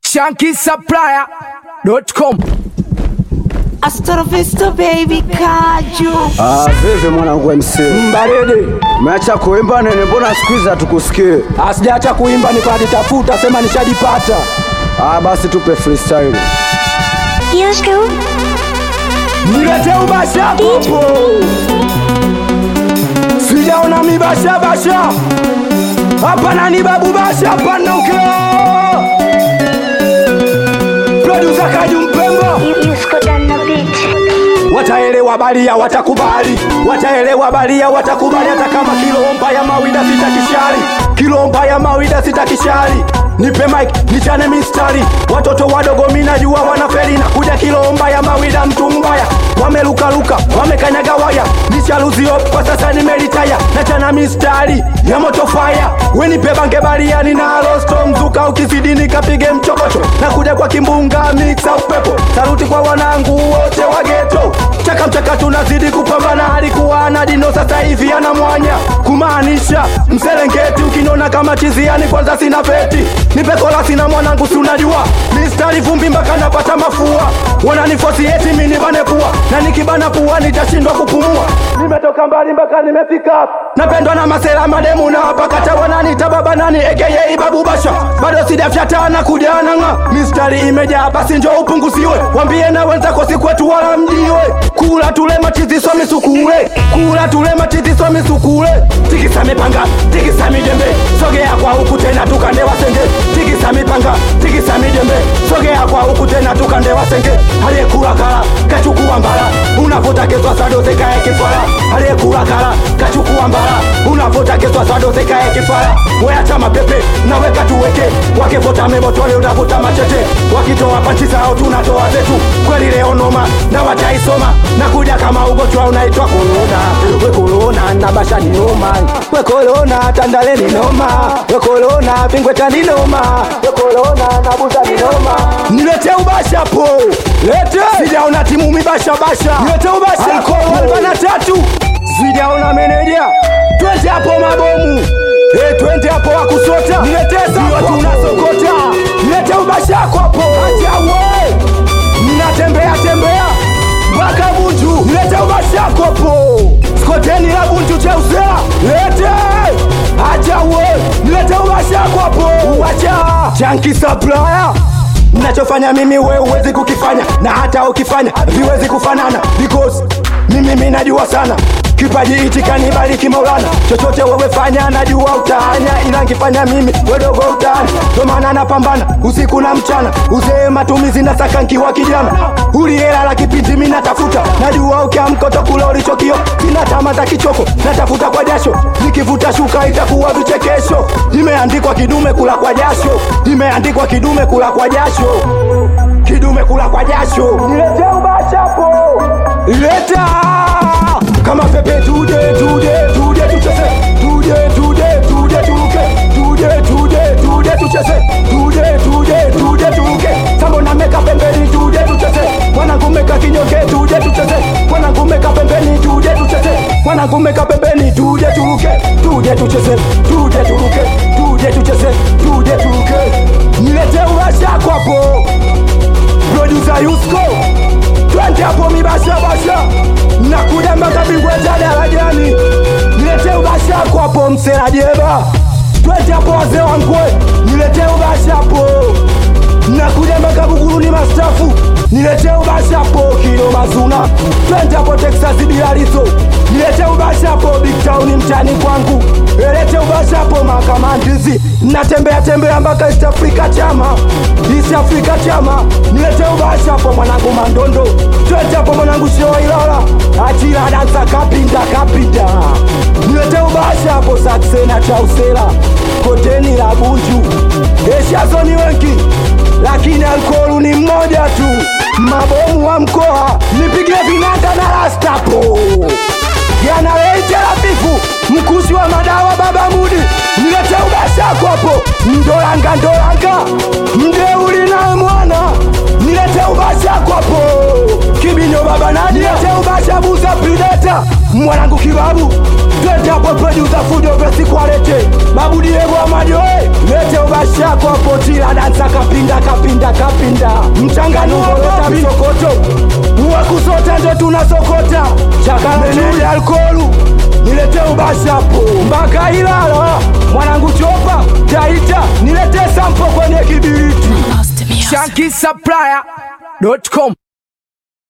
shankisupplier.com. Hasta vista baby kaju Ah, vipi mwanangu MC? Mbarede, Umeacha kuimba nene, mbona siku hizi hatukusikie? asijaacha kuimba nikajitafuta, sema nishajipata. Ah, basi tupe freestyle. Yusko, Nilete ubasha popo, sijaona mibasha basha hapa nani babu basha panuke producer Kaju Mpemba Yusko done the beat. wataelewa balia watakubali, wataelewa balia watakubali, hata kama kilomba ya mawida sitakishari, kilomba ya mawida sitakishari. Nipe mic nichane mistari, watoto wadogo minajua wanafeli na kuja kilomba ya mawida, mtu mbaya wamelukaluka, wamekanyaga waya, nishaluzio kwa sasa nimelitaya, nachana mistari ya moto fire, wenipe bange baliani na rosto mzuka, ukizidi nikapige mchokocho, na kuja kwa kimbunga mixa upepo, saluti kwa wanangu wote wa geto chaka mchaka tunazidi kupambana, alikuwa na dino sasa hivi ana mwanya, kumaanisha mserengeti ukinona kama chiziani, kwanza sina peti nipe kola sina mwanangu, si unajua mistari vumbi mpaka napata mafua, wananifosi eti mimi nibane pua, na nikibana pua nitashindwa kupumua. Nimetoka mbali mpaka nimefika hapa, napendwa na masela mademu na wapakata wananita baba nani aka babu basha, bado sijafyata na kujana nga mistari imejaa, basi njo upunguziwe, wambie na wenzako si kwetu wala mjiwe, kula tule machizi so misukule, kula tule machizi so misukule, tikisa mipanga, tikisa mijembe, sogea kwa huku tena tukande wasenge, tikisa mipanga, tikisa mijembe, sogea kwa huku tena tukande wasenge, aliyekula kala kachukua mbala, unavuta keswa sadoze kae kifala, aliyekula kala kachukua mbala, unavuta keswa sadoze kae kifala, weacha mapepe naweka tuweke, wakivota mebotole unavuta machete, wakitoa panchi zao tunatoa zetu, kweli leo noma na wataisoma na kuja kama ugonjwa unaitwa korona, we korona na basha ni noma, we korona tandale ni noma, we korona vingweta ni noma, we korona na buza ni noma. Nilete ubasha po, lete sijaona timu mibasha basha, nilete ubasha ko na tatu sijaona meneja, twende hapo mabomu Eh, twende hapo wakusota, nileteza tunasokota, nilete ubasha yako hapo, acha we mnatembea tembea mpaka Bunju, nilete ubashako po skoteni la Bunju cheusea, lete acha uwe, nilete ubashako po uwacha chanki supplier Mnachofanya mimi we huwezi kukifanya, na hata ukifanya viwezi kufanana, because mimi mimi najua sana kipaji hichi kanibariki Maulana, chochote wewe fanya, najua utaanya, ila nkifanya mimi wedogo utaani, ndo maana napambana usiku na mchana, uzee matumizi na saka nkiwa kijana, ulihela la kipindi mimi natafuta, najua ukiamka utakula ulichokio, sina tama za kichoko, natafuta kwa jasho, nikivuta shuka itakuwa vichekesho, imeandikwa kidume kula kwa jasho, imeandikwa kidume kula kwa jasho, kidume kula kwa jasho, nilete ubashapo, leta kama pepe tude tude tude tucheze tude tude tude turuke tude tude tude tucheze tude tude tude turuke sambo na meka pembeni tude tucheze mwanangu meka kinyonge tude tucheze mwanangu meka pembeni tude tucheze mwanangu meka pembeni tude turuke tude tucheze tude turuke tude tucheze tude turuke nilete urashako hapo producer Yusko twende hapo mibasha basha nakuja mpaka bingwa za darajani nilete ubasha hapo hapo msela jeba twende hapo wazee wangwe nilete ubasha hapo nakuja mpaka buguruni mastafu nilete ubasha hapo kino mazuna twende hapo texas bilalizo nilete ubasha hapo big town mtani kwangu elete ubasha hapo makamandizi natembea tembea mpaka east africa chama east africa chama nilete ubasha hapo mwanangu mandondo twende hapo mwanangu shio ilala achila dansa kapinda kapinda nilete ubasha hapo saksena chausela koteni la bunju eshazo ni wengi lakini alkoholu ni mmoja tu mabomu wa mkoa nipige vinanda na rastapo yanaleitelafifu mkushi wa madawa baba mudi nilete ubashako hapo ndolanga ndolanga mdeuli naye mwana nilete ubashako hapo kibinyo baba nani nilete ubasha buza prideta mwanangu kibabu twende hapo producer fujo vesi kwalete babu diego amajoe lete ubashako hapo tila dansa kapinda kapinda pinda mchanganuo rota misokoto uwa kusota ndo tunasokota chakalanuli alkolu nilete ubashapo mpaka Ilala mwanangu chopa taita nilete sampo kwenye kibiriti ShankySupplier.com